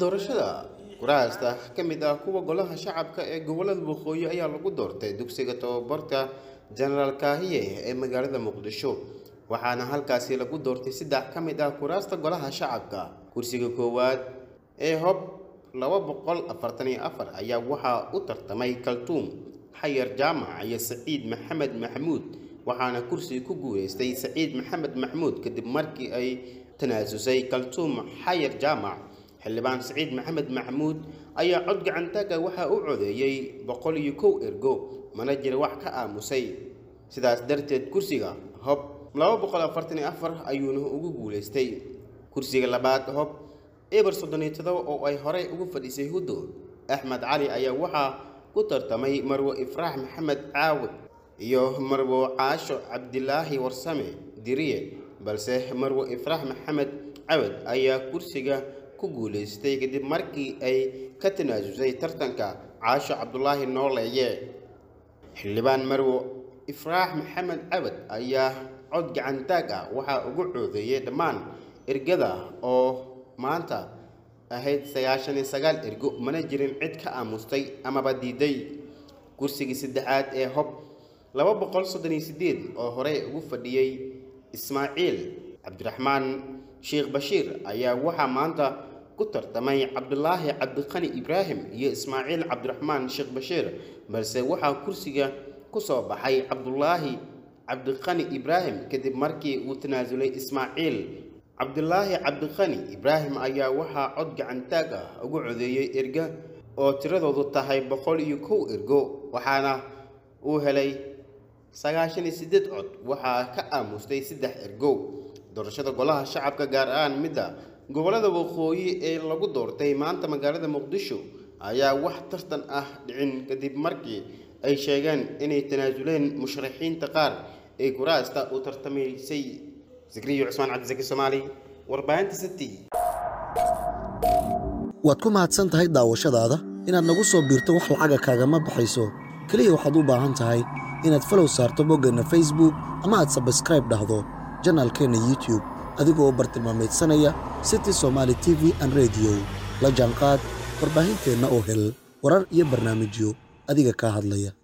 doorashada kuraasta ka mid ah kuwa golaha shacabka ee gobolada waqooyi ayaa lagu doortay dugsiga tababarka jenaraal kaahiye ee magaalada muqdisho waxaana halkaasi lagu doortay saddex ka mid ah kuraasta golaha shacabka kursiga koowaad ee hob laba boqol afartan iyo afar ayaa waxaa u tartamay kaltuum xayar jaamac iyo saciid maxamed maxamuud waxaana kursiga ku guuleystay saciid maxamed maxamuud kadib markii ay tanaasusay kaltuum xayar jaamac xildhibaan saciid maxamed maxamuud ayaa cod gacantaaga waxaa u codeeyey boqol iyo kow ergo mana jira wax ka aamusay sidaas darteed kursiga hob laba boqol afartan iyo afar ayuuna ugu guuleystay kursiga labaad hob eber soddon iyo todoba oo ay horey ugu fadhiisay huddo axmed cali ayaa waxaa ku tartamay marwo ifraax maxamed caawud iyo marwo caasho cabdilaahi warsame diriye balse marwo ifraax maxamed cawad ayaa kursiga ku guuleystay kadib markii ay ka tanaasusay tartanka caasho cabdulaahi nooleeye xildhibaan marwo ifraax maxamed cawad ayaa cod gacantaag ah waxaa ugu coodeeyay dhammaan ergada oo maanta ahayd sagaashan iyo sagaal ergo mana jirin cid ka aamustay amaba diiday kursigii saddexaad ee hob laba boqol soddon iyo sideed oo horey ugu fadhiyey ismaaciil cabdiraxmaan sheekh bashiir ayaa waxaa maanta ku tartamay cabdulaahi cabdiqani ibraahim iyo ismaaciil cabdiraxmaan sheekh bashiir balse waxaa kursiga ku soo baxay cabdulaahi cabdiqani ibraahim kadib markii uu tanaasulay ismaaciil cabdulaahi cabdiqani ibraahim ayaa waxaa cod gacantaag ah ugu codeeyey erga oo tiradoodu tahay boqol iyo kow ergo waxaana uu helay sagaashan iyo siddeed cod waxaa ka aamustay saddex ergo doorashada golaha shacabka gaar ahaan midda gobolada waqooyi ee lagu doortay maanta magaalada muqdisho ayaa wax tartan ah dhicin kadib markii ay sheegeen inay tanaasuleen musharaxiinta qaar ee kuraasta u tartamaysay zikriyo cusmaan cabdisaki soomaali warbaahinta city waad ku mahadsan tahay daawashadaada inaad nagu soo biirto wax lacaga kaagama baxayso keliya waxaad u baahan tahay inaad falow saarto boggeenna facebook ama aad sabskraib dhahdo janaalkeenna youtube adigoo bartilmaamaydsanaya city somaali t v an rediyo la jaanqaad warbaahinteenna oo hel warar iyo barnaamijyo adiga kaa hadlaya